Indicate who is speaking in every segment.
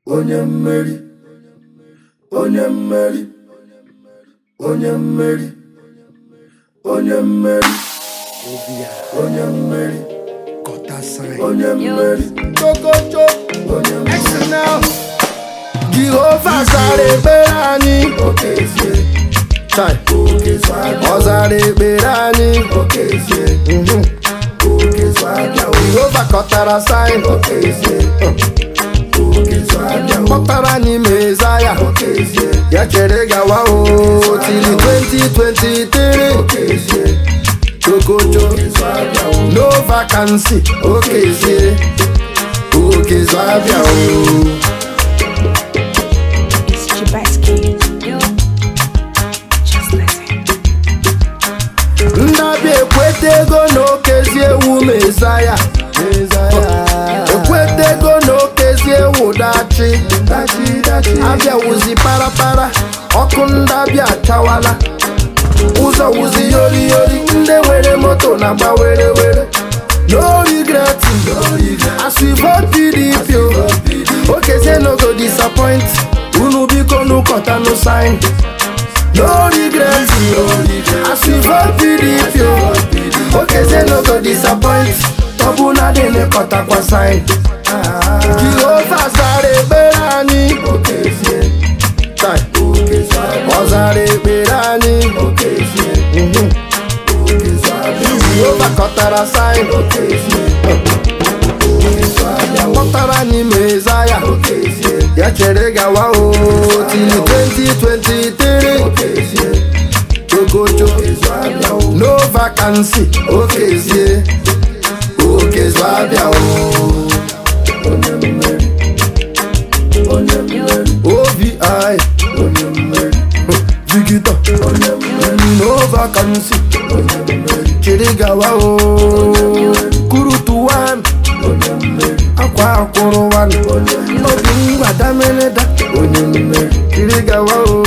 Speaker 1: onye mmeri onye mmeri onye mmeri onye mmeri onye mmeri onye mmeri
Speaker 2: Chokocho,
Speaker 1: onye mmeri
Speaker 2: Arsenal. Jehova zara ekpere anyị
Speaker 1: okezie
Speaker 2: Chai.
Speaker 1: okezu abịa
Speaker 2: ọ zara ekpere anyị
Speaker 1: okezie
Speaker 2: Mhm.
Speaker 1: okezu abịa
Speaker 2: Jehova kọtara saịn
Speaker 1: okezie okezu abịa
Speaker 2: kpọtara anyị mezaya
Speaker 1: okezie
Speaker 2: ya chere gawa o tili 2023
Speaker 1: okezie
Speaker 2: Chokocho
Speaker 1: okezu abịa
Speaker 2: no vacancy okezie okezu abịa o
Speaker 3: It's Chibasky. Just listen.
Speaker 2: ndabịa ekweta ego na okezi ewu mezaya ekweta ego na okezi ewu dachi
Speaker 1: dachi dachi
Speaker 2: abịa wuzi parapara ọkụ ndabịa achawala ụzọ wuzi yori yori ndị nwere moto na-agba were were no regret as we vote pdp o okezie no go disappoint unu biko nụkọtanụ sign no regret as we vote pdp o okezie no go disappoint ọbụna dị n'ịkọtakwa sign jehova zara ekpere anyị
Speaker 1: okezie
Speaker 2: Tai.
Speaker 1: okezu abịa
Speaker 2: ọ zara ekpere anyị
Speaker 1: okezie
Speaker 2: Mhm.
Speaker 1: okezu abịa
Speaker 2: jehova kọtara sign
Speaker 1: okezie okezu abịa
Speaker 2: kpọtara anyị mezaya
Speaker 1: okezie
Speaker 2: ya chere gawa o tili 2023
Speaker 1: okezie
Speaker 2: chokocho
Speaker 1: okezu abịa
Speaker 2: no vacancy okezie okezu abịa o
Speaker 1: onye mmeri onye mmeri
Speaker 2: ovi
Speaker 1: onye mmeri
Speaker 2: vigita
Speaker 1: onye mmeri
Speaker 2: no vacancy
Speaker 1: onye mmeri
Speaker 2: chere gawa o kurutu wan
Speaker 1: onye mmeri
Speaker 2: akwa akwụrụ wan obi ngwa dameleda
Speaker 1: onye mmeri
Speaker 2: chere gawa o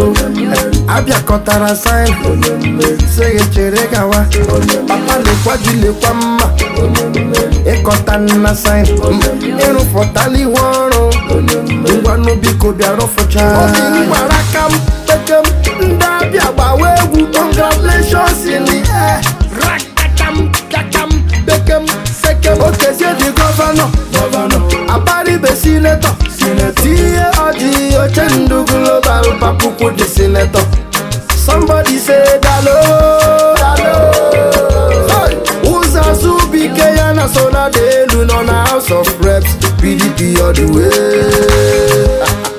Speaker 2: abịakọtara sign
Speaker 1: onye mmeri
Speaker 2: sịghị chere gawa papa lekwa ji lekwa mma
Speaker 1: onye mmeri
Speaker 2: ịkọta nna sign ịrụpụtala ihe ọrụ
Speaker 1: onye mmeri
Speaker 2: ngwanụ biko bịara fụcha obi ngwara ka m pekem ndị abịa gbawa egwu congratulations in the air rakatam kakam bekem sekem okezie dị gọvanọ
Speaker 1: gọvanọ
Speaker 2: abaribe sinetọ tinye ọjị oche ndụ global papuku dị sinetọ somebody say dalo dalo Hey! ụzọ azụbike ya na sona dị elu nọ na house of reps pdp all the way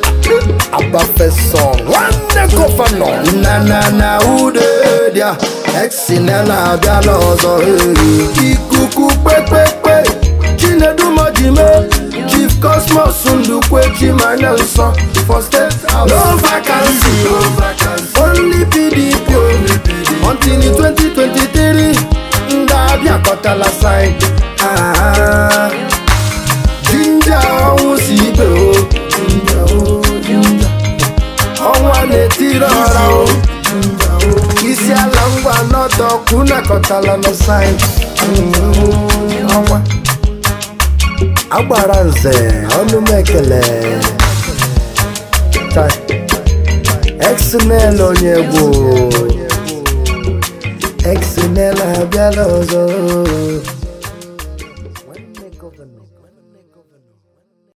Speaker 2: abafeso nwanne gọvanọ na na na ude dia exinela abịala ọzọ ee. ikuku kpekpekpe chinedumojime chief cosmos ndukwe chimanya nsọ for state house no vacancy
Speaker 1: no vacancy
Speaker 2: only pdp o. until 2023 ndị abịa kọtala sign Ah, jinja ọnwụ si ibe o
Speaker 1: jinja o jinja
Speaker 2: ọnwa na-etiri ọra o
Speaker 1: jinja o
Speaker 2: isi ala ngwa n'ọdọ kwunakọtala na sign Mm, ọnwa agbara nze ọnụ m ekele Tai. xnl onye egwu xnl abịala ọzọ